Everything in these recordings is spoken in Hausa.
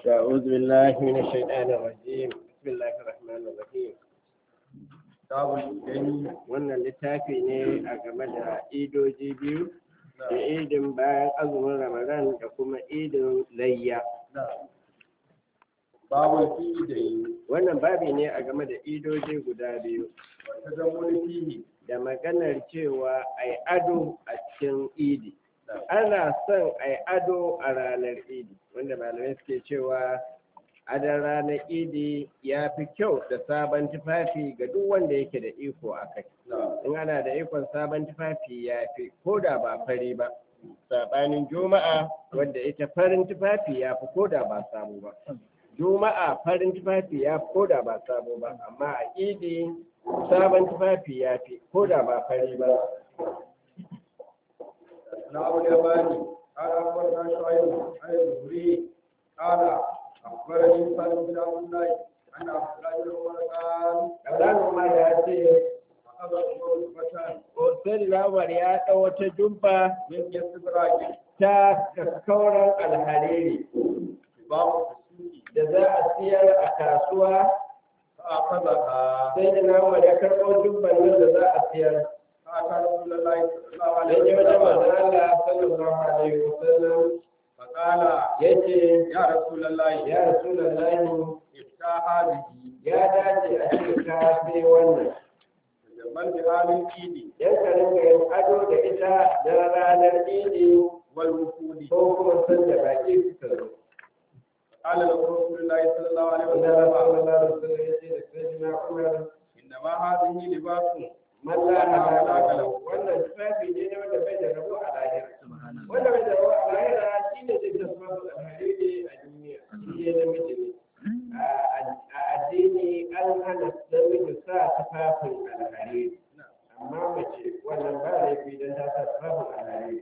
أعوذ بالله من الشيطان الرجيم بسم الله الرحمن الرحيم kitabul gani wannan littafi ne a game da idoji biyu da idin bayan azumin ramadan da kuma idin layya babu fi da yi wannan babi ne a game da idoji guda biyu wata zamuni fihi da maganar cewa ai ado a cikin idi ana son ai ado a ranar idi wanda malamai suke cewa adon ranar idi ya fi kyau da sabon tufafi ga duk wanda yake da iko a kai in ana da ikon sabon tufafi ya fi ko da ba fari ba saɓanin juma'a wadda ita farin tufafi ya fi ko da ba sabo ba juma'a farin tufafi ya fi ko da ba sabo ba amma a idi sabon tufafi ya fi ko da ba fari ba na abu da bani قال أخبرنا شعيب عن الزهري قال أخبرني سالم بن عبد الله أن عبد الله بن عمر قال Ƙazanin ma ya ce أخذ عمر فتان Hussein Lawar ya ɗau wata jumba من يستبراج ta kakkauran alhariri باب السوق da za a siyar a kasuwa فأخذها sai da Lawar ya karɓo jumban nan da za a siyar. فأتى رسول الله صلى الله عليه Sai ya wajen manzon وسلم Allah sallallahu alaihi wasallam فقال ya ce يا رسول الله ya Rasulullahi افتح هذه ya dace a ce ka sai wannan. تجمل بها من إيدي Yan ka rinka yin ado da ita da ranar idi والوفود ko kuma sanda baƙi suka zo. قال له رسول الله صلى الله عليه Wanda Allah وسلم sallallahu alaihi wasallam ya ce da Sayyidina Umar إنما هذه لباس Malla halaka lahu wannan tufafi ne na wanda bai da rabo a lahira. Wanda bai da rabo a lahira shi ne zai tafi alhariri a duniya. Shi ne namiji ne. A addini an hana namiji sa tufafin alhariri. Amma mace wannan ba laifi don ta sa tufafin alhariri.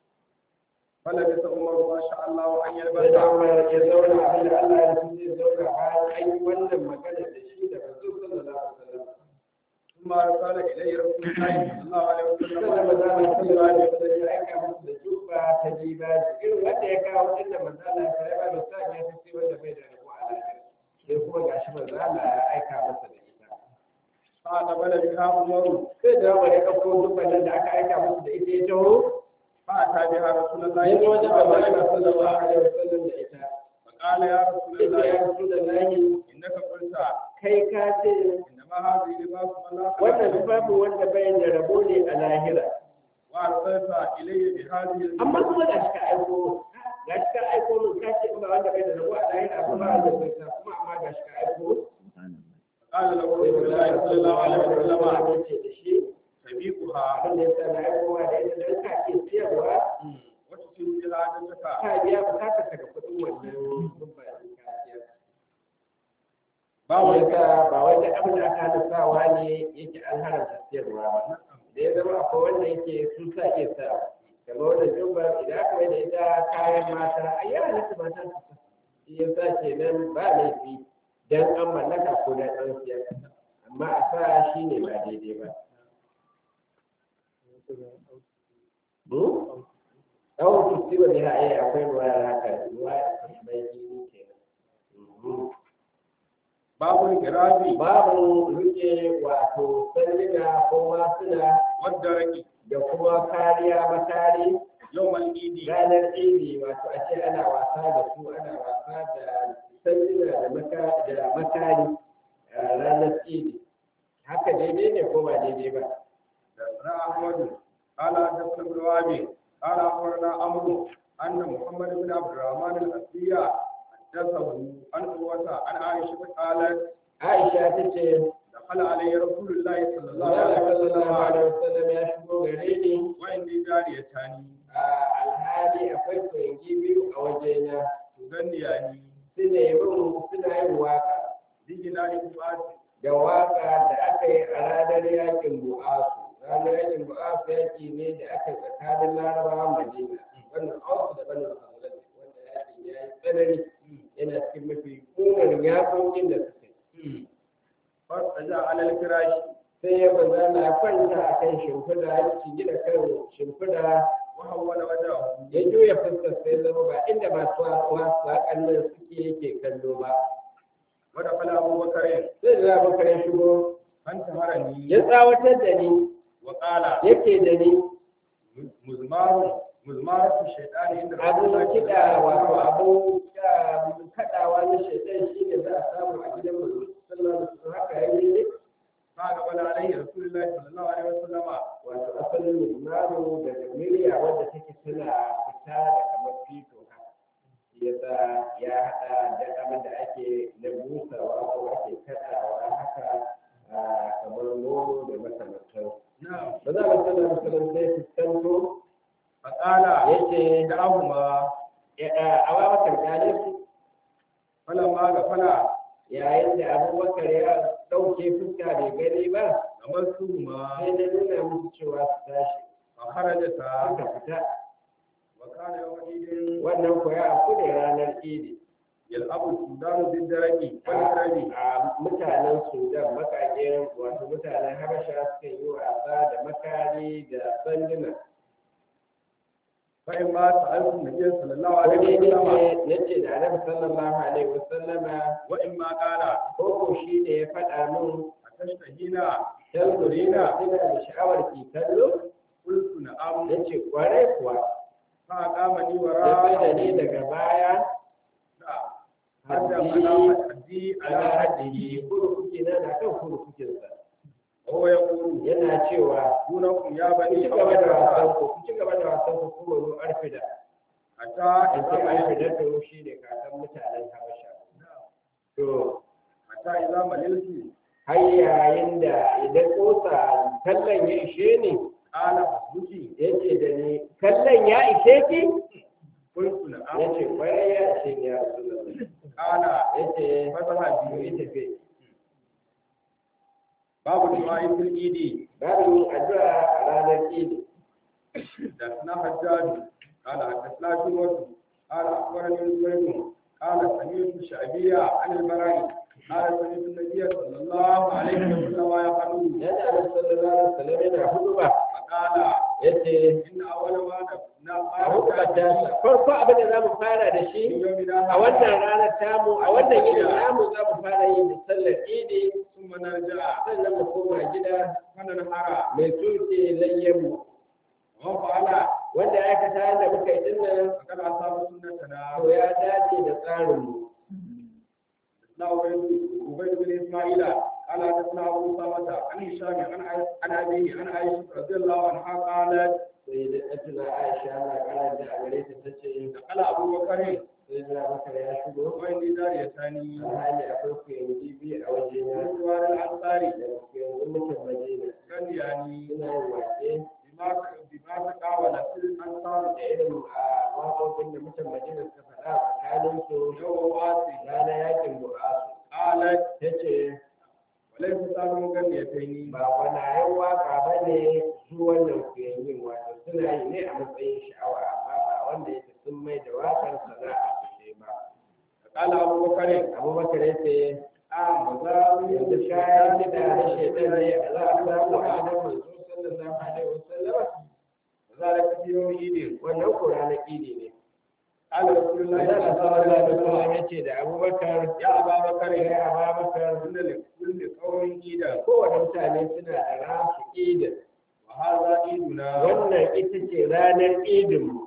فلبس عمر ما شاء الله أن Sai da يلبس Umar ya zauna abin da Allah ya fi zai zauna bayan an yi wannan magana da shi da manzo sallallahu alaihi wasallam. ثم أرسل إليه رسول الله صلى الله عليه وسلم Sannan manzala sallallahu alaihi wasallam ya aika musu da juba ta dibaji irin wanda ya kawo din da manzala ya kai ba da sa ya fi wanda bai da rabo a lafiya sai kuma gashi manzala ya aika masa da ita فأقبل بها عمر sai da wani ya ɗauko dubban nan da aka aika musu da ita ya taho فأتى بها رسول الله ya zo صلى wajen الله عليه manzala sallallahu وسلم alaihi wasallam da ita فقال يا رسول ita الله ya rasu da lahi إنك قلت kai ka ce إنما هذه لباس من لا wannan خلاق له tufafin wanda bai da rabo ne a lahira وأرسلت إلي بهذه amma الجملة kuma ga shi ka aiko ga shi ka aiko min ka ce ba wanda bai da rabo a lahira ba ba da bai kuma amma ga shi ka aiko قال له رسول الله صلى الله عليه وسلم ce da shi تبيكها abin da ya sa na aikowa da ita don ka ke siyarwa وتسير بها عدتك ka biya bukatar ka da kuɗin wannan rumfa da ka siyar. ba Ba wani wai ka ba wai da abin da aka halittawa ne yake an haramta siyarwa ba. Da ya zama akwai wanda yake sun sa iya sa. Kamar wannan jumba idan aka mai da ita kayan mata a yi halitta mata su sa. Shi ya sa kenan ba laifi dan an mallaka ko dan an siyar. Amma a sa shi ne ba daidai ba. Ɗan kusurwa ne a yi akwai ruwa da haka ruwa da mai jini ke babu girabi Babu rike wato sanduna ko masuna والدرك da kuma kariya makari يوم العيد ranar idi wato a ce ana wasa da su ana wasa da sanduna da maka- da makari a ranar idi. Haka daidai ne ko ba daidai ba? حدثنا احمد قال حدثنا ابن وهب قال اخبرنا عمرو ان محمد بن عبد الرحمن الاسدي حدثه عن عروه عن عائشه قالت Aisha ta ce, دخل علي رسول الله صلى الله Allah عليه sallallahu alaihi وسلم wasallam ya shigo gare ni وعندي جاريتان a alhali akwai koyangi biyu a wajena تغنياني suna yi min suna yin waka بجنان فؤاد da waka da aka yi a ranar yakin bu'asu ranar yakin bu'asu yaki ne da aka yi tsakanin larabawa madina wannan auku da bani hazrat wanda yakin ya yi tsanani yana cikin mafi kunan yakokin da suka yi فارتجع على الفراش sai ya banza na kwanta a kan shimfiɗa ya gida kan shimfiɗa وحول وجهه ya juya fuskar sai zama ba inda masu wasu kallon suke yake kallo ba ودخل أبو بكر sai da abubakar ya shigo فانتهرني ya tsawatar da ni وقال yake da ni مزمار مزمارة الشيطان عند رسول abin الله صلى kiɗa الله عليه wato وسلم abin kaɗawa na shaitan shi ne za a samu a gidan manzo sallallahu alaihi wasallam haka yayi ne فأقبل عليه رسول الله صلى الله عليه وسلم wato asalin mizmaru daga miliya wadda take tana fita da kamar fito haka yasa ya haɗa da abin da ake na busawa ko ake kaɗawa haka ah, kamar nono da makamantan نعم ba za a sallallahu alaihi wasallam sai fuskanto فقال yace دعهما a babakar kyale su فلما غفل yayin da abubakar ya ɗauke fuska bai gani ba غمرتهما sai na nuna musu cewa su tashi فخرجتا suka fita وكان يومئذ wannan ko ya afku ne ranar idi يلعب السودان بالدرج والكرم a mutanen sudan makaƙen wato mutanen habasha suka yi wasa da makari da sanduna فإما سألت النبي صلى الله wani عليه ne وسلم na ce da annabi sallallahu alaihi wasallama وإما قال ko ko shi ne ya faɗa min أتشتهينا tanzurina ina da sha'awar ki kallo قلت نعم ya ce kwarai kuwa فأقامني ya sai da ni وراءه daga baya حتى haddi على حدي ala على haddihi حده kurkuki na na kan kurkukinsa وهو يقول yana cewa دونكم يا ku بني ci gaba da wasan أولاد ku ku ci gaba da wasan ku kuma ru arfida حتى an ce إذا arfida مللت to shi ne kakan mutanen habasha to حتى إذا مللت har yayin da idan kosa kallon ya ishe ni قال حسبك ya ce da ni kallon ya ishe ki قلت ya نعم ce kwarai ya ishe ni ya rasu قال ya ce فذهب yi tafi باب الدعاء في الإيد babu yin addu'a a ranar idi حدثنا حجاج قال حدثنا شعبة قال أخبرني زبيد قال سمعت الشعبية عن البراء قال سمعت النبي صلى الله عليه وسلم يقول yana da sallallahu alaihi wasallam yana huduba فقال yace إن أول ما نبنى a hukumata farko abin da za mu fara da من shi يومنا a wannan ranar tamu a wannan yini namu za mu fara yin da sallar idi ثم نرجع sannan mu koma gida فننحر mai tuke layyanmu ومن فعل wanda ya aikata yadda muka yi dinnan فقد أصاب سنتنا to ya dace da tsarinmu لا عبيد بن إسماعيل قال حدثنا أبو أسامة عن هشام عن عن أبيه عن عائشة رضي الله عنها قالت sai da tuna aisha na ƙara da a gare ta ta ce دخل أبو بكر sai na maka ya shigo وإني جاريتان a hali akwai kuyangi biyu a waje na من جوار الأنصار da kuyangi mutum madina غنياني suna yin wake بما بما تقاول في الأنصار da irin a waƙoƙin da mutum madina suka faɗa a tsakanin su يوم واسع rana yakin bu'asu قالت ta ce وليس سالم غنيتين ba gwanayen waka ba ne su wannan kuyangin wato suna yi ne a matsayin sha'awa amma ba wanda yake sun mai da wakar sana'a ce ba قال أبو بكر abubakar ya ce آه مزاوي yanzu kayan kiɗa na shaitan ne a za a samu a gidan manzo sallallahu alaihi wasallam ذلك في يوم عيد wannan ko ranar idi ne قال رسول الله Allah صلى الله sallallahu عليه alaihi wasallam وسلم ya ce da abubakar يا أبا بكر ya abubakar إن لكل قوم عيدا kowane mutane suna da rasu idin وهذا عيدنا wannan ita ce ranar idinmu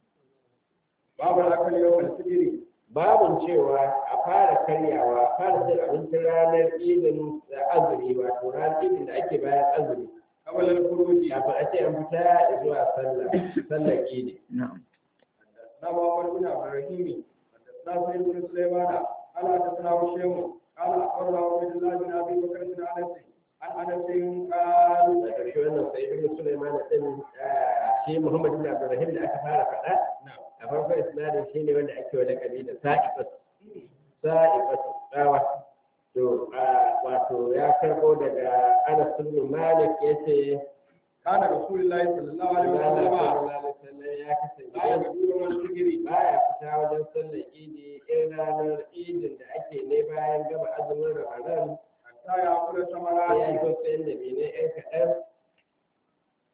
باب الأكل يوم الفجر babin cewa a fara karyawa fara cin abincin ranar idin da azumi wato ranar idin da ake bayan azumi قبل الخروج kafin a ce an fita zuwa sallah sallar idi حدثنا محمد بن عبد الرحيم حدثنا سعيد بن سليمان قال حدثنا هشام قال اخبرنا عبيد الله بن ابي بكر بن انس عن انس قال da ƙarshe wannan sai ibn sulaiman din shi muhammad bin abdurrahim da aka fara faɗa a farkon isnadin shi ne wanda ake wa lakabi da sa'ifat sa'ifat tsawa to wato ya karɓo daga anas bin malik yace كان رسول الله صلى الله عليه Allah وسلم sallallahu alaihi wasallam ya kasance لا يبدو يوم الفجر baya fita wajen sallar idi in ranar idin da ake ne bayan gama azumin ramadan حتى يأكل sai ya ثمرات yi wasu yan da bene yan kaɗan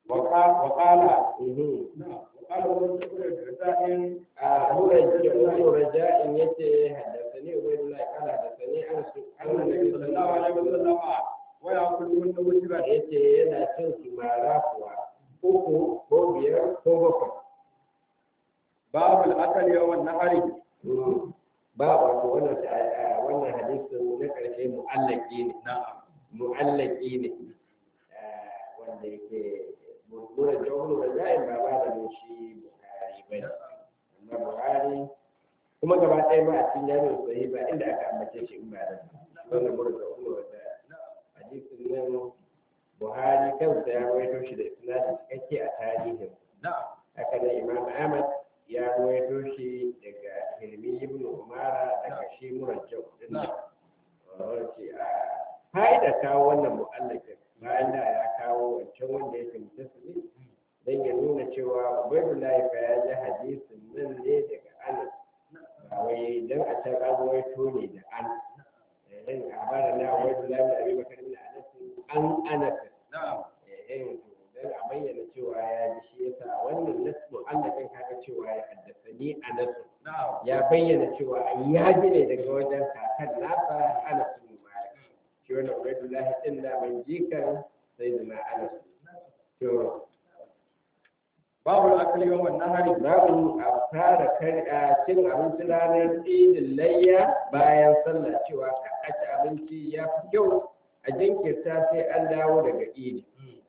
وقال وقال Mhm. نعم وقال ابن الدرداء a nura raja'in yace haddathani ubaydullah qala haddathani anas أن النبي صلى الله عليه وسلم ويأكلهن وترا yace yana cin su mara kuwa uku ko biyar ko bakwai باب الأكل يوم النهر ba wato wannan a- wannan hadisin na karshe mu'allaki ne نعم mu'allaki ne Ah, wanda yake nura jawhur raja'in ba ba da mun shi buhari ba ne amma buhari kuma gaba ɗaya ba a cikin jami'in sahi ba inda aka ambace shi in ba da wannan nura jawhur raja'in hadisin nan buhari kansa ya rawaito shi da isnadi cikakke a tarihin نعم haka nan imam ahmad ya rawaito shi daga hilmi ibn umara daga shi murajjau din nan wace a fa'ida kawo wannan mu'allakin bayan da ya kawo wancan wanda yake mutasili dan ya nuna cewa ubaidullahi fa ya ji hadisin nan ne daga anas ba wai dan a can an rawaito ne da an dan a bara na ubaidullahi da abi bakar bin anas an anas نعم eh dan a bayyana cewa ya ji shi yasa wannan nasu Allah kan kaga cewa ya haddasa ni a nasu نعم ya bayyana cewa ai ya ji ne daga wajen kakan nasa Anas bin Malik shi wannan Ubaidullahi din da ban jikan sayyidina Anas to باب الأكل يوم النهر babu a fara karya cin abinci ranar idin layya bayan sallah cewa ka a ci abinci ya fi kyau a jinkirta sai an dawo daga idi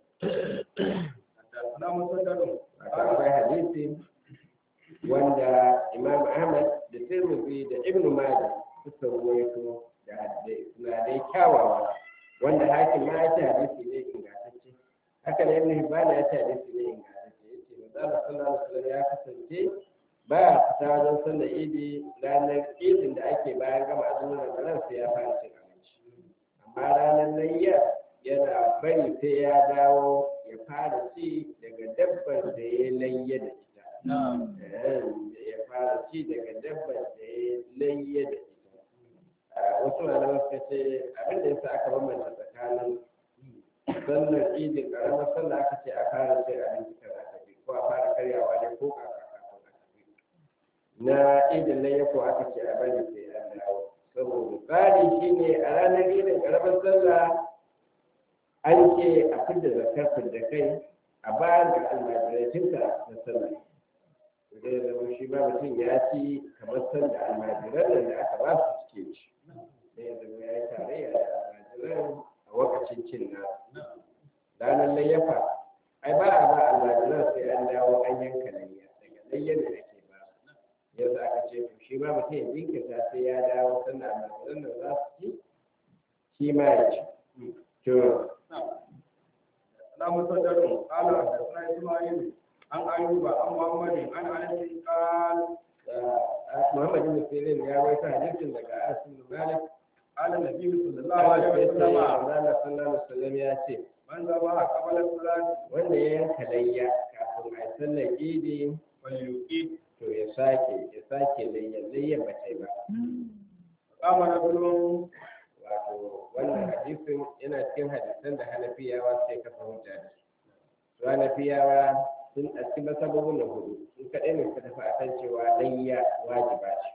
حدثنا مسدد akwai hadisi wanda imam ahmad da tirmidhi da ibn majah suka ruwaito da hadisai kyawawa wanda hakim ma ya ce hadisi ne ingantacce haka ne ibn hibban ya ce hadisi ne ingantacce yace manzo sallallahu alaihi wasallam ya kasance ba ya fita wajen sallar idi ranar idin da ake bayan gama azumin ramadan sai ya fara cin abinci amma ranar layya yana bari sai ya dawo ya fara ci daga dabbar da ya layya da ita نعم Eh, ya fara ci daga dabbar da ya layya da ita Ah, wasu malaman suka ce abin da yasa aka bambanta tsakanin sallar idin karamar sallah aka ce a fara cin abinci kan a tafi ko a fara karyawa ne ko kaka kafin a tafi na idin layya ko aka ce a bari sai an dawo saboda tsari shine a ranar idin karamar sallah an ce a fidda zakar fidda kai a bayan da almajiratinka na sallah zai zama shi ba mutum ya ci kamar sanda almajiran nan da aka ba su suke ci zai zama ya yi tarayya da almajiran a wakacin cin nasu ranar layyafa ai ba a ba almajiran sai an dawo an yanka layya daga layyan da ake ba su yanzu aka ce to shi ma mutum ya jinkirta sai ya dawo sanda almajiran nan za su ci shi ma ya ci to حدثنا مسدد قال حدثنا إسماعيل عن أيوب عن محمد عن أنس قال Muhammad bin Sirin ya waita hadisin daga Asim bin Malik قال النبي صلى الله Allah عليه ya ce وسلم Allah sallallahu alaihi wasallam ya ce من ذبح قبل الصلاة wanda ya yanka layya kafin a sallar idi فليقيت to ya sake ya sake layya layya ba ta yi ba فقام رجل wato wannan hadisin yana cikin hadisan da hanafiyawa sai kafa hujja da su su hanafiyawa sun a cikin masababin na hudu sun kaɗai ne suka tafi akan cewa layya wajiba ce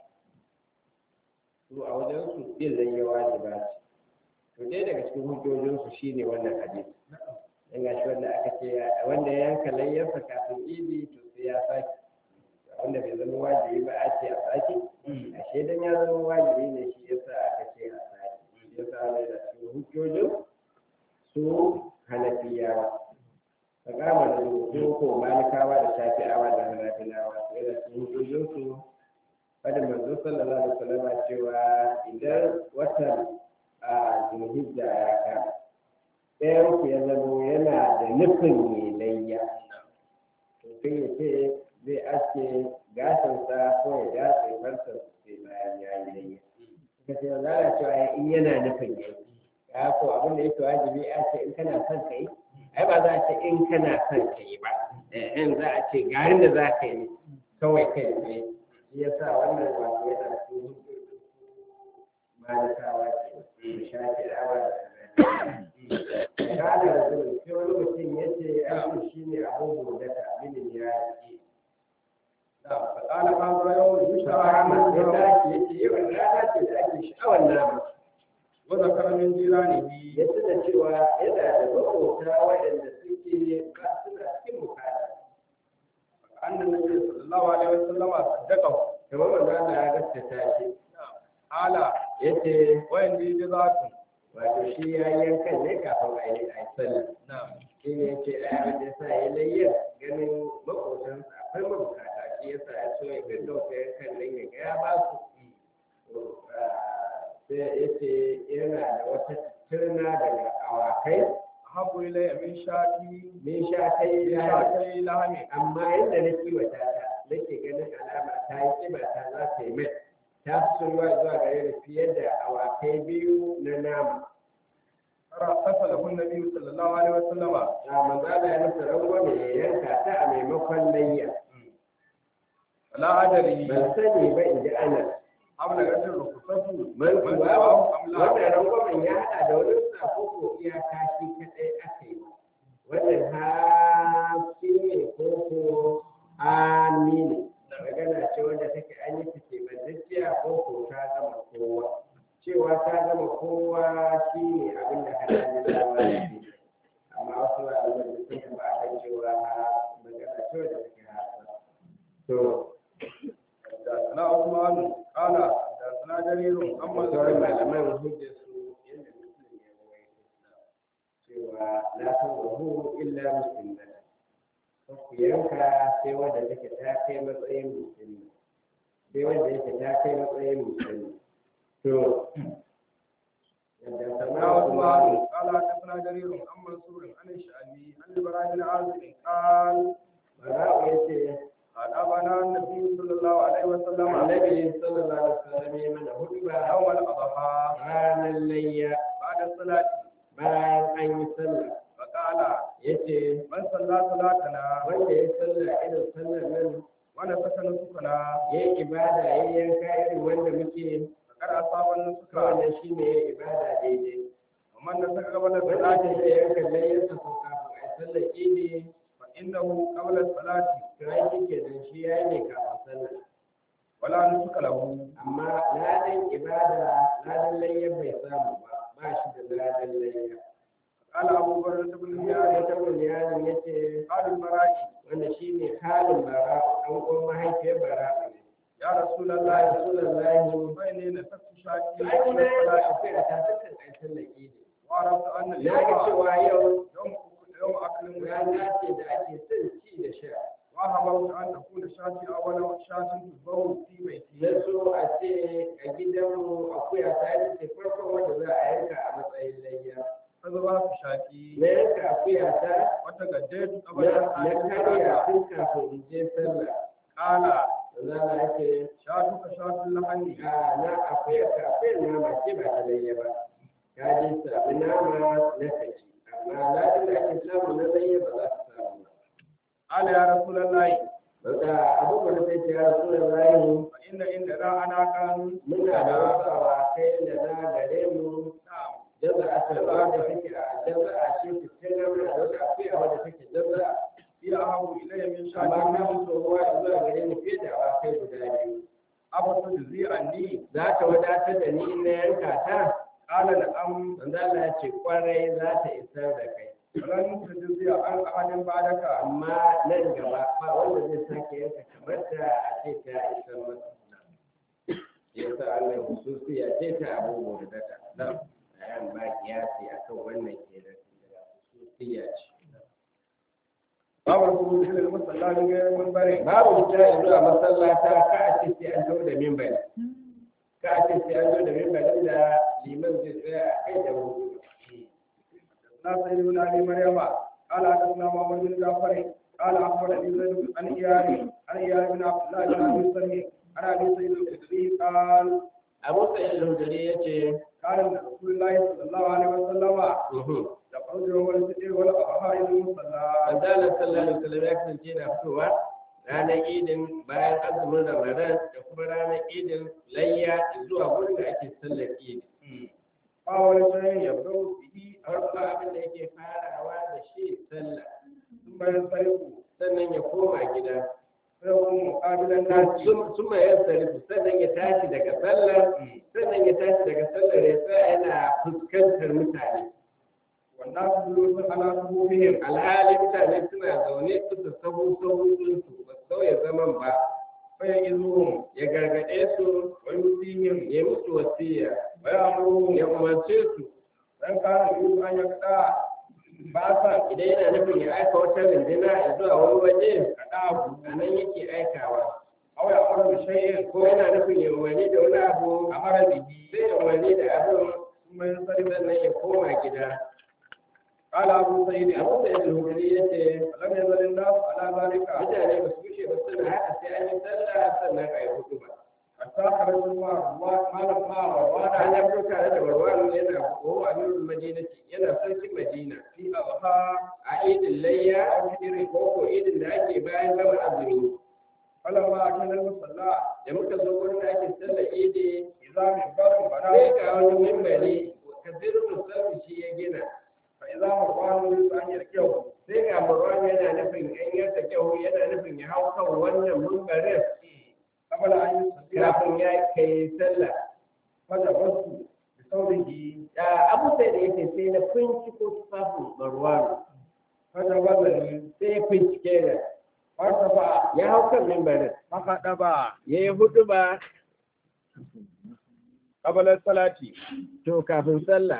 su a wajen su yin layya wajiba ce to ɗaya daga cikin hujjojinsu shine wannan hadisi dan gashi wanda aka ce wanda ya yanka layyarsa kafin idi to sai ya sake wanda bai zama wajibi ba a ce a sake ashe dan ya zama wajibi ne shi yasa aka ce a sake shi yasa ne da cikin hujjojin su hanafiyawa ka kama da su ko malikawa da shafi'awa da hanafilawa su yana cikin hujjojin su fadin manzo sallallahu alaihi wasallam cewa idan watan a zulhijja ya kama ɗayan ku ya zamo yana da nufin mai layya to sai ya ce zai aske gashinsa ko ya datse farsa sai bayan ya yi layya suka ce za a cewa ya in yana nufin ya yi ya ko abin da yake wajibi a ce in kana son ka yi ai ba za a ce in kana son ka yi ba in za a ce ga da za ka yi kawai kai ne shi yasa wannan wato yana cikin malikawa ke da shafi awa da kana da zuwa sai wani mutum ya ce ai shi ne قال هذا يوم يشتهى Sahama ya منه tashi ya ce yawan rana ce da ake sha'awar nama. وذكر من جيرانه Ya tuna cewa yana da maƙota waɗanda suke ba suna cikin bukata. أن النبي صلى الله عليه وسلم صدقه Kamar wanda Allah ya gaskata shi. قال Ya ce وإني جزاك wato shi ya yi yankan ne kafin a yi a yi sallah. نعم Shi ne ya ce a abin da ya sa ya layyar ganin maƙotansa akwai mabukata shi ya sa ya so ya gaggauta yankan nan ya ga ya ba su. sai ya ce yana da wata turna daga awakai أحب إلي من شاتي min sha kai من ya شاتي لحم amma yadda na kiwata ta nake ganin alama ta yi kiba ta za ta yi mai ta fi soyuwa zuwa gare ni fiye da awakai biyu na nama فصله النبي صلى الله عليه وسلم a manzala ya masa rangwame ya yanka ta a maimakon layya فلا أدري ban sani ba in ji ana أبلغت الرخصة man من kuwa سواه أم لا wannan rangwamen ya haɗa da wani sako ko iyaka shi kaɗai aka yi wannan hafi ne ko ko amini magana ce wanda take an yi take bandacciya ko ko ta gama kowa cewa ta gama kowa shi ne abin da hada da zama da shi amma wasu al'ummar da suka ba a kan cewa magana ce wanda take hasa to حدثنا عثمان قال حدثنا جرير أما sauran الزهري malaman hujjar su yadda musulun ya rawaito cewa la tuwahu illa musliman ku yanka sai wanda take ta kai matsayin musulmi sai wanda yake ta kai matsayin musulmi to yadda حدثنا sama kuma عثمان قال حدثنا جرير عن منصور عن الشعبي عن البراء بن عازب قال bara'u ya ce أدابنا النبي صلى الله عليه وسلم annabi sallallahu alaihi wasallam ya mana hudba يوم الأضحى ranar layya بعد الصلاة bayan an yi sallah فقال yace من صلى صلاتنا wanda ya sallah irin sallar nan ونسك نسكنا ya yi ibada ya yi yanka irin wanda muke فقد أصاب النسك wannan shi ne ya yi ibada daidai ومن نسك قبل wanda الصلاة ta yi yanka layyarsa ko kafin a yi sallar idi فإنه قبل الصلاة to ai shi ke nan shi ya yi ne kafin sallar ولا نسك له amma ladan ibada ladan layyar bai samu ba ba shi da ladan layyar قال أبو بكر بن ya زياد ta yaron ya ce قال البراء wanda shi ne halin bara ɗan uwan mahaifiyar bara ne يا رسول Allah الله ya Rasulullahi فإني نسكت شاتي to ai قبل kuma ya الصلاة akwai a tafikan ai sallar idi وعرفت أن na ga اليوم cewa yau يوم يوم أكل rana ويوم ce da ake son ci da sha وأحببت أن تكون شاتي أول شاة تذبح في بيتي na so a ce a gidanmu akuya ta yi ce farkon wanda za a yanka a matsayin layya فذبحت شاتي na yanka akuya ta وتغديت قبل na na أن karya أتي tun kafin in je sallah قال za a ce شاتك شاة اللحم a na akuya ka akuyar nama ce ba ta layya ba ka je sami nama na kaci amma ladin da ake samu na layya ba za su samu ba قال يا رسول الله Wanda abubuwan da sai ce ya rasu da rayu فإن عندنا أنا كان muna da wasu awakai da na gare mu نعم jaza a tarba da take a jaza a ce fitina muna da wata akuya wadda take jaza هي أحب إلي من amma شاتي na fi tsohuwa zuwa gare ni fiye da awakai guda biyu أفتجزي عني za ta wadatar da ni in na yanka ta قال نعم manzo Allah ya ce kwarai za ta isar da kai ولن تجزي عن أحد بعدك amma nan gaba ba wanda zai sake yanka kamar ta a ce ta isar masa yasa Allah hususiya ce ta abubuwan da ta bayan ba kiyasi akan wannan kenan hususiya ce باب الخروج إلى المصلى من غير منبر babu wuta yanzu a masallata ka a ce sai an zo da mimbari ka a ce sai an zo da mimbarin da liman zai tsaya a kai da wuri حدثنا سيد بن ابي مريم قال حدثنا محمد بن جعفر قال اخبرني زيد عن اياد عن اياد بن عبد الله بن ابي سلمي عن ابي سعيد الخدري قال abu sa'id al-hudri yace قال رسول الله صلى الله عليه وسلم يخرج يوم الفطر والاضحى الى المصلى manzo Allah sallallahu alaihi wasallam ya kasance yana fitowa ranar idin bayan azumin ramadan da kuma ranar idin layya zuwa wurin da ake sallar idi أول شيء يبدأ به farko abin da yake farawa da shi sallah ثم ينصرف sannan ya koma gida فيقوم مقابل الناس kuma ya sarifu sannan ya tashi daga sallar sannan ya tashi daga sallar ya tsaya yana fuskantar mutane wannan su julusun ala suhufihim alhali mutane suna zaune su sahu sahu su ba su sauya zaman ba fayan izuhum ya gargaɗe su wa yusihim ya musu wasiya wa ya'muruhum ya umarce su dan kana yusu an yakda ba sa idan yana nufin ya aika wata rindina ya zuwa wani waje kadabu a nan yake aikawa aw ya amara bi shay'in ko yana nufin ya umarni da wani abu amara bihi sai ya umarni da abin kuma yansarif sannan ya koma gida qala abu sa'id abu da yadda hukuri ya ce lam yazal an-nas ala zalika mutane ba su kushe ba suna haka sai an yi sallah sannan a yi hudu ba hatta kharaju ma malam ma wa an ya fito tare da warwaro yana ko a nurul madinati yana sarkin madina fi adha a idin layya irin koko idin da ake bayan gama azumi falamma akala al-musalla da muka zo wurin da ake sallar idi idza min barin bana sai ga wani mimbari kabiru musamman shi ya gina fa idza marwanu yusu an yarkiyahu sai ga marwan yana nufin an yarda kyau yana nufin ya hau kan wannan mimbarin qabla an yusalli kafin ya kai sallah fajabastu bi sawbihi da abu sai da yake sai na binciko tufafin marwan fajabazani sai ya bincike da fartafa ya hau kan mimbarin fakadaba ya yi hudu ba qabla salati to kafin sallah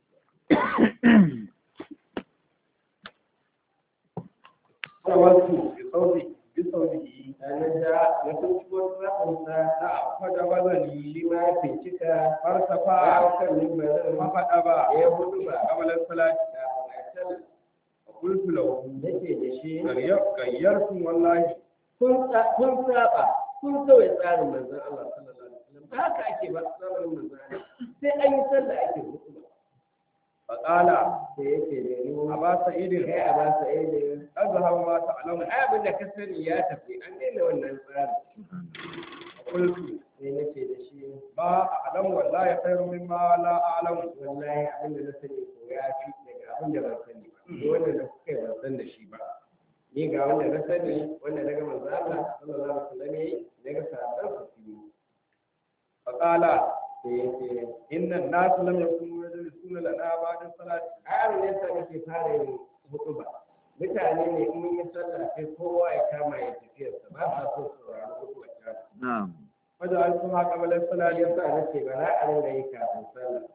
fajabastu bi sawbi bi sawbihi sannan da na binciko tufafinsa da fajabazani shi ma ya bincika ya fartafa hau kan mimbarin fakadaba ya yi hudu ba qabla salati kafin a sallah qultu lahu nake da shi gayyartum wallahi kun sa- kun saba kun kawai tsarin manzon Allah sallallahu alaihi wasallam ba haka ake ba tsarin manzon Allah sai an yi sallah ake hukuma faqala sai yake da ni aba sa'idin kai a ba sa ne azhar ma ta'lamu ai abin da ka sani ya tafi an daina wannan tsarin qultu sai nake da shi ma a'lamu wallahi khairu mimma la a'lamu wallahi abin da na sani ko ya fi daga abin da ban sani ba ni wannan da kuka yi ban san da shi ba ni ga wanda na sani wanda na ga manzon Allah sallallahu alaihi wasallam yayi daga sahabban su yi faqala sai yake inna an-nas lam yakunu yajlisuna lana ba'da salati ayar ne sa nake fara yin hutuba mutane ne in mun yi sallah sai kowa ya kama ya tafiyarsa ba sa so su saurari hutuba ta نعم faj'altuha qabla sallah salati ya sa nake ba za a ringa yi kafin sallah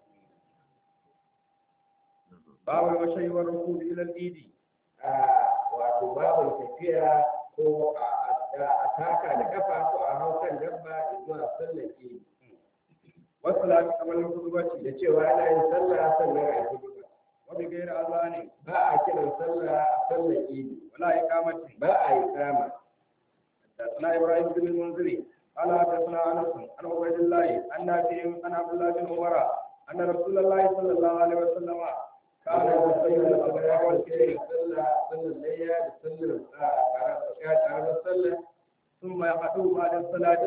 babu mashayi wa rukubi ila al-eid a wato babin tafiya ko a a taka da kafa ko a hau kan dabba zuwa sallar idi wa salati qabla al-khutbati da cewa ana yin sallah sannan a yi hutuba wa bi ghairi azani ba a kiran sallah a sallar idi wala iqamati ba a yi kama حدثنا ابراهيم بن المنذري قال حدثنا انس عن عبيد الله عن نافع عن عبد الله بن عمر ان رسول الله صلى الله عليه وسلم كان يصلي الصبح والليل ثم يقعد بعد الصلاه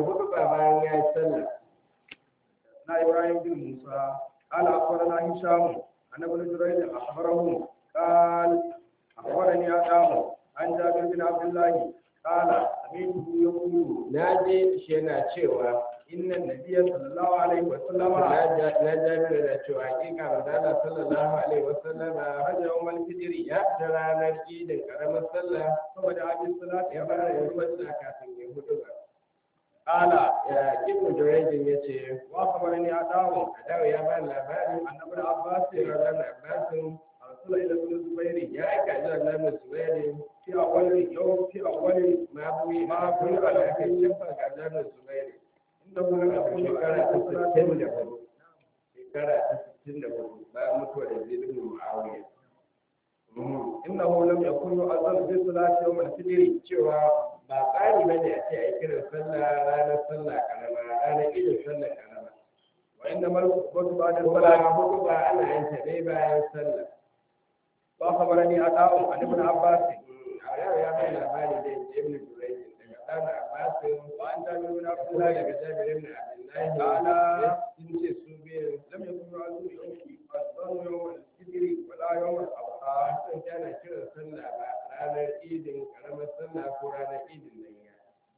حدثنا ابراهيم بن موسى قال اخبرنا هشام عن ابن جريج اخبره قال اخبرني ادم عن جابر بن عبد الله قال سمعته يقول naje shi yana cewa ان النبي صلى الله عليه وسلم na jami'a da cewa hakika manzala sallallahu alaihi wasallam خرج يوم الفجر ya fita ranar idin karamar sallah فبدا بالصلاه ya fara yin sallah kafin ya hudu ba قال ya ibnu jurayjin ya ce واخبرني ادم adawa ya ba labarin ان ابن عباس sai ran abbasin ارسل الى ابن الزبير ya aika zuwa nan zubairi في اول يوم في اول ma buyi Ma ma buyi buyi ala kan shafa ga nan zubairi انه لم يكن shekara ta على sittin da صلاه hudu shekara ta sittin da hudu bayan mutuwar da zai ibn muawiya انه لم يكن يؤذن بالصلاه يوم الفجر cewa ba tsari bane a ce a yi kiran sallah ranar sallah karama ranar idin sallah karama وانما الخطبه بعد kuma الصلاه hudu ba ana yin ta ne bayan sallah واخبرني ادم عن ابن عباس a yau ya bai labari da yanzu ibn jurayj daga ɗan abbasin وعن جابر بن عبد Abdullah الله daga Jabir ibn Abdullah Ta'ala. sun ce su biyu لم يكن يؤذن يوم الظن يوم الفجر ولا يوم الاضحى ba san kana kiran sallah ba ranar idin karamar sallah ko ranar idin layya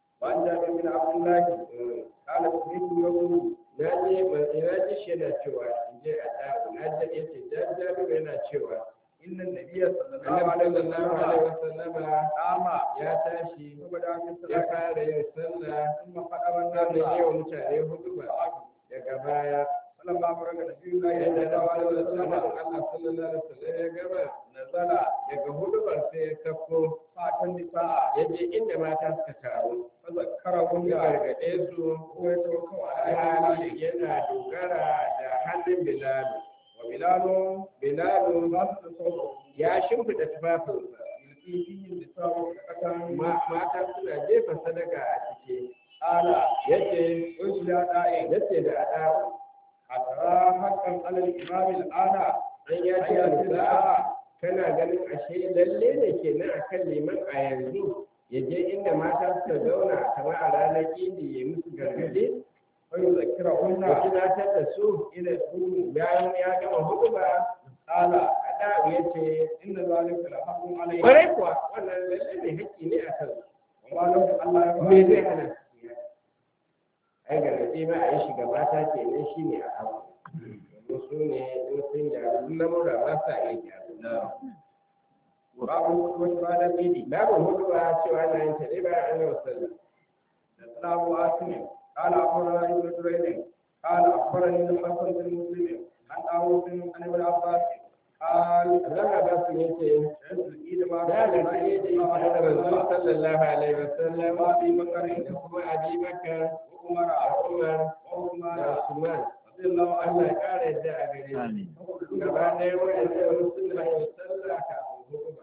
وعن جابر بن عبد الله قال سمعت يقول na je na ji shi yana cewa in je a ɗaku na je ya ce jajaru yana cewa إن النبي صلى الله annabi عليه sallallahu alaihi وسلم wasallama قام ya tashi فبدا في ya الصلاة fara yin sallah ثم خطب sannan yi الناس wa mutane hudu ba daga baya فلما فرغ نبي الله yadda صلى da الله عليه Allah وسلم sallallahu alaihi wasallam ya gama نزل daga hudubar sai ya sako فأتى النساء ya je inda mata suka taru فذكرهن ya gargaɗe su ويتوكل على hali الله yana dogara da hannun Bilal. وبلال Bilal باسط صوته ya shimfiɗa tufafinsa يلقي فيه النساء صدقة Ma- mata suna jefa sadaka a ciki قال yace قلت يا داعي yace da ada أترى حقا على الإمام الآن an ya ce حياة da الساعة kana ganin ashe lalle ne kenan akan liman a yanzu ya je inda mata suka zauna kamar a ranar idi ya musu gargaɗe ويذكرهن ya tunatar da su إذا يقول bayan ya gama hutuba قال ada ya ce إن ذلك لحق عليه kwarai kuwa wannan lalle ne haƙƙi ne a kan وما له ألا me zai يفعل hana ai gargaɗe ma a yi shiga mata kenan shi ne a hawa domin su ne in sun gyaru duk lamura ba sa iya gyaru باب الخطبة بعد العيد babu hutuba cewa ana yin ta ne bayan an gama sallah حدثنا أبو عاصم قال أخبرنا ابن جريج قال أخبرني الحسن بن مسلم عن طاووس عن ابن عباس قال Allah ba su yace عيد العيد مع da رسول da الله ke da صلى الله ita عليه da Rasul وسلم sallallahu alaihi wasallam وأبي بكر da kuma Abi Bakar وعمر da Umar وعثمان da Usman رضي الله Allah عنهم ya kara yadda a gare su gaba ɗaya wa'anda suna yin sallah kafin hutuba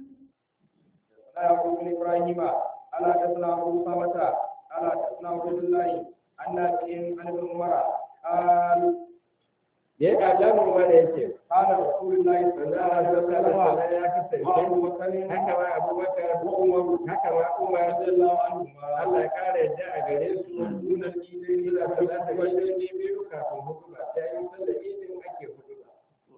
لا يقول بن ابراهيم الا حدثنا ابو اسامه الا حدثنا عبد الله عن نافع عن ابن عمر قال da ya kaja mu mana yace قال رسول الله صلى manzo الله Allah عليه sallallahu alaihi وسلم wasallam ya kasance وابو بكر haka ma Abubakar ko Umar haka ma Umar رضي الله عنهما Allah ya kara yadda a gare su دون الإيدين suna إلى sallah da ثلاثة wajen biyu kafin hutuba sai an yi sallar idin ake hutuba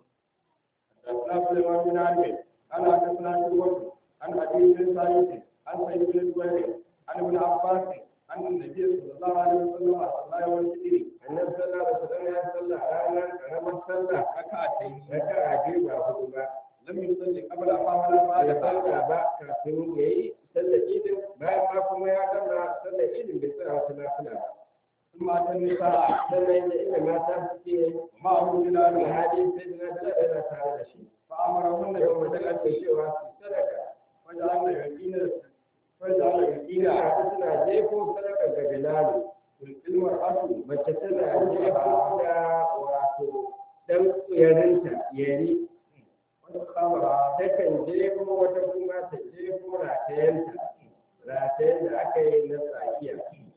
حدثنا سليمان بن عامر قال حدثنا شعبة عن ابي بن سعيد عن سعيد بن جبير عن ابن عباس عن النبي صلى الله عليه وسلم صلى يوم الفطر annabi sallallahu alaihi wasallam ya sallah ranar karamar sallah ركعتين raka'a biyu ba hudu ba لم يصلي قبل ما ولا ya بعد sallah ba kafin ya yi sallar idin bayan ma kuma ya gama sallar idin bai tsaya wata nafila ba ثم اتى النساء sannan da inda mata suke ومعه بلال alhali sai da na tsaya yana tare da shi فامرهن yau mutum بالصدقه ake cewa su sadaka فجعلنا يقينا فجعلنا ina يقينا haɗu suna jefo sadaka ga bilalu المرأة mace tana jefo da wato dan yarinta yari والخمرة takan jefo wata kuma ta jefo ratayenta ratayen da aka yi na tsakiya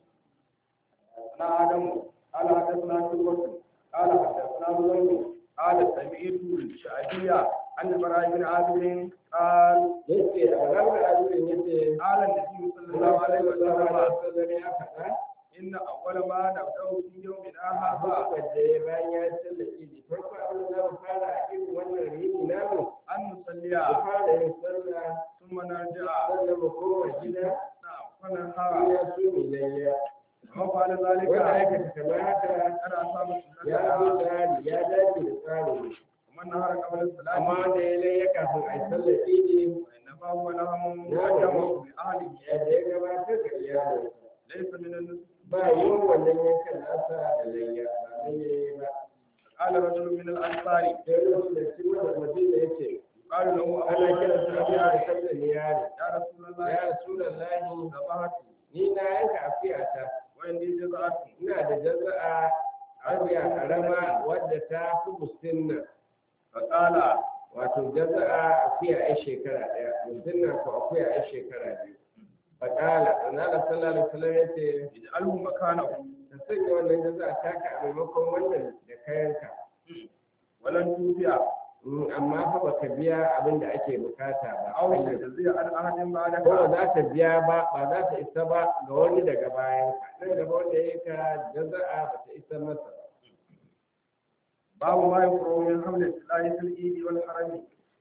أنا آدم قال حدثنا شعبة قال حدثنا زهير قال سمعت الشعبية عن البراء بن عازب قال yace a ranar azurin yace قال النبي صلى الله Allah عليه sallallahu alaihi وسلم wasallam ya faɗa إن أول ما نبدأ في يومنا هذا wadda ya bayan ya sallar idi farko abin da za mu fara a irin wannan rini namu أن mu نصلي fara yin sallah ثم نرجع sannan mu koma gida نعم har فننهار ya so mu layya وفعل ذلك wanda aikata kamar haka أنا أصاب ya zo السنة tsari ya dace da tsarin ومن نهار قبل الصلاة amma da ya layya kafin a yi sallar idi وإنما هو لهم مقدم لأهله yadda ya gabatar da iyalinsa ليس من النسك ba yin wannan yankan nasa da layya ba layya ba قال رجل من الأنصار sai lokacin da shi wanda mutum da yake قال له ana أبو kira su abu da بكر sallar yari يا رسول الله ya rasulallahi ذبحت ni na yanka afiyata وعندي جزعة ina da jaza'a afiya karama wadda ta fi musinna فقال wato jaza'a afiya ai shekara daya musinna ko afiya ai shekara biyu faƙala annabi sallallahu alaihi wasallam yace اجعله مكانه ka sanya wannan jaza'a taka a maimakon wannan da kayanka ولن توفي Mm, amma fa baka biya abin da ake bukata ba أو تجزي عن أحد ko ba بعدك za ta biya ba ba za ta isa ba ga wani daga bayan ka nan gaba wanda ya ka jaza'a ba ta isa masa ba باب ما يقرأ من حمل السلاح في الإيد والحرم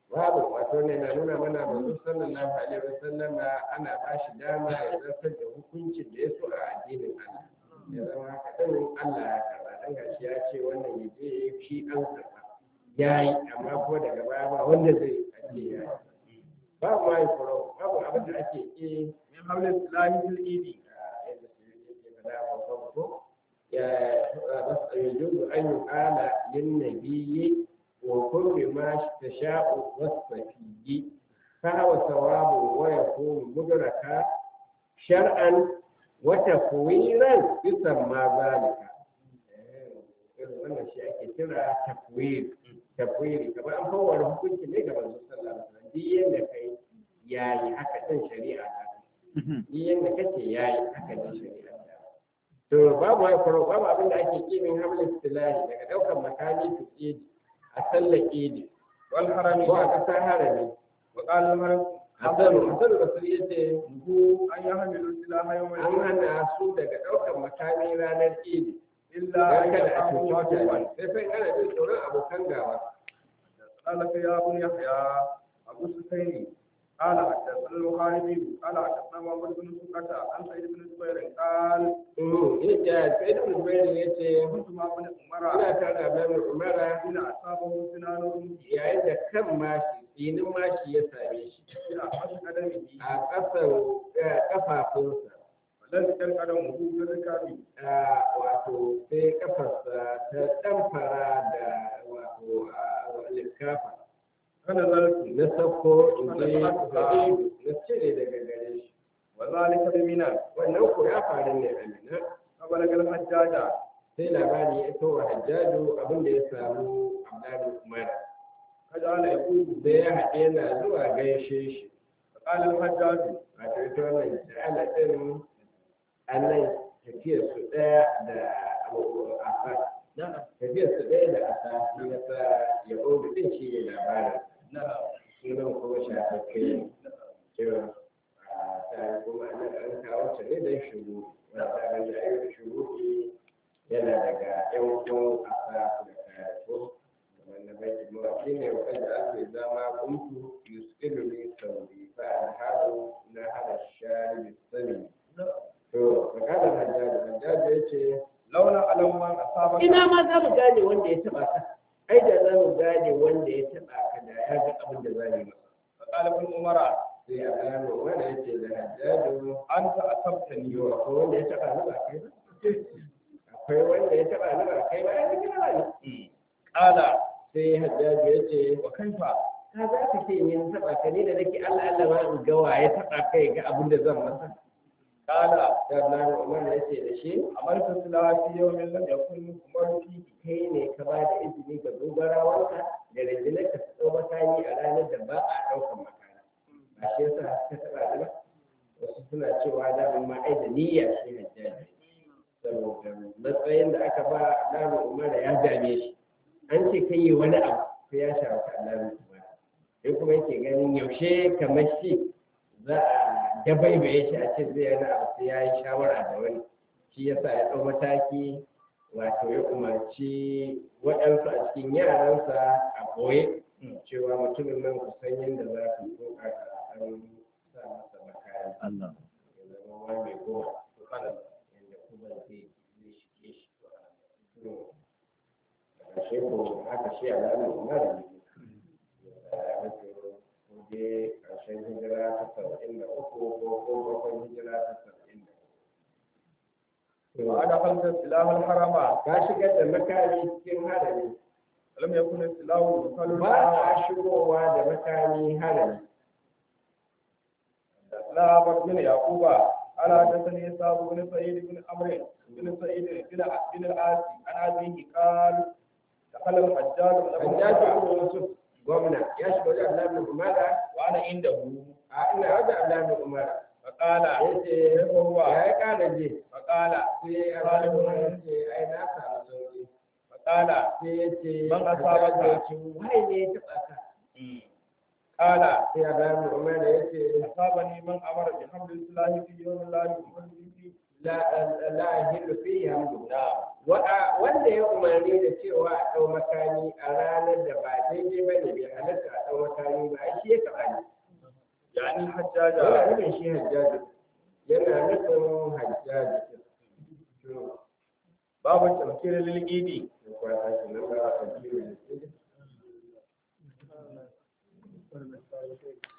babu wato ne na nuna mana manzo sallallahu alaihi wasallam ana ba shi dama ya zartar da hukuncin da ya so a addinin Allah ya zama haka din Allah ya karba dan gashi ya ce wannan ya je shi an karba yayi amma ko daga baya ba wanda zai ake yayi babu mai furo babu abin da ake yi min hawlin silahi fil idi yadda su yake faɗa a farko ya يجوز أن يقال للنبي وكل ما تشاء والصفي فهو ثواب ويكون مدركا شرعا وتفويرا يسمى ذلك wannan shi ake kira tafwir tafwiri kamar an fawar hukunci ne ga manzo sallallahu alaihi wasallam duk yanda kai yayi haka din shari'a ta duk yanda kace yayi haka din shari'a ta to babu wai faro babu abin da ake kimin hamlin istilahi daga daukan makami su idi a sallar idi wal harami ko a kasar harami wa qala al haram hasan hasan rasul yace hu an yahmilu silaha yawm an hana su daga daukan makami ranar idi illa dan an kada a yaqamu cuci wa mutane sai fa in ana jin tsoron abokan gawa قال يا ابن يحيى أبو سفيان قال حدثنا البخاري قال حدثنا محمد بن سكة عن سعيد بن جبير قال Mm, yace sai da Zubair yace كنت مع ابن عمر ina tare da Abdul Umara حين أصابه سنان yayin da kan mashi tsinin mashi ya same shi إلى حش قدمه a ƙasan eh, ƙafafunsa ولم يكن قدمه بالركاب Ah, wato sai kafarsa ta ɗamfara da wato ah, likafa فنزلت na sauko in je gare na cire daga gare shi وذلك بمنى wannan ko ya faru ne a mina فبلغ الحجاج sai labari ya iso wa hajjaju abin da ya samu abdullahi umar فجعل يقول sai ya haɗe yana zuwa gaishe shi فقال الحجاج wato ita wannan ja'ala ɗin annan tafiyar su ɗaya da abu asa tafiyar su ɗaya da asa shi ya sa ya ƙobi ɗin shi ne labarin sunan kuma shafaffe ne cewa a ta kuma nan an kawo ta ne don shuru wanda an da ayyuka shuru yana daga yan uwan asa da karatu wanda bai mawaki ne wanda ake zama kuntu yuskilu ne sauri fa an haɗu na hada shari bisani to makalar hajjaji hajjaji ya ce launa alam man asabaka ina ma za mu gane wanda ya taɓa ka ai da za mu gane wanda ya taɓa ka da ya ga abin da za mu yi masa فقال ابن عمر sai a gano wanda ya ce da hajjaju أنت أصبتني yiwa ko wanda ya taɓa ni ba kai ba akwai wanda ya taɓa ni ba kai ba ya zama ba ne قال sai hajjaju ya ce وكيف ka za ka ce ni na taɓa ka ni da nake Allah Allah ma in ga wa ya taɓa kai ga abin da zan masa قال da Abdullahi Umar ya ce da shi عملت سلاح في يوم لم يكن عمر فيه kai ne ka ba da izini ga dogarawanka da rundunar ka su ɗau makami a ranar da ba a ɗaukar makami ba shi yasa ka taɓa ni ba wasu suna cewa da ma ai da niyya shi hajjaji saboda matsayin da aka ba ɗan umar ya dame shi an ce kai yi wani abu sai ya shafi ɗan umar sai kuma yake ganin yaushe kamar shi za a dabaibaye shi a ce zai yana abu sai ya yi shawara da wani shi yasa ya ɗau mataki wato ya umarci waɗansu a cikin yaransa a ɓoye cewa mutumin nan ku san yadda za ku yi ko a ɗan sa masa makari Allah. ya zama wani mai kowa yadda kuma zai zai shige shi to a shi ko haka shi alamun umar ne ya wato kuje ƙarshen hijira ta saba'in da uku ko ko bakon hijira ta saba'in da uku وأدخلت سلاح الحرم ka shigar da makami cikin harami ولم يكن السلاح يدخل ba a shigowa da makami harami لا بد بن يعقوب على حدثني إسحاق بن سعيد بن عمرو بن سعيد بن بن العاص عن أبيه قال دخل الحجاج بن hajjaji عمر ibn yusuf gwamna ya shiga wajen abdullahi bin umara وأنا عنده a ina wajen abdullahi bin umara فقال ya ce كيف هو ya yi ƙara je فقال sai abdullahi bin umara ya ce ai na samu sauki فقال sai ya ce Man asabaka. hajjaji ya ce wai ne ya taɓa ka قال sai abdullahi bin umara ya ce أصابني من أمر بحمل السلاح في يوم لا يؤمن به la la ahillu fihi hamdu hamdu wanda ya umarni da cewa a ɗau makami a ranar da ba daidai ba ne bai halatta a ɗau makami ba ai shi ya taɓa ne يعني yana الحجاج nufin shi hajjaji yana nufin hajjaji باب التذكير للإيد kwana shi nan ba a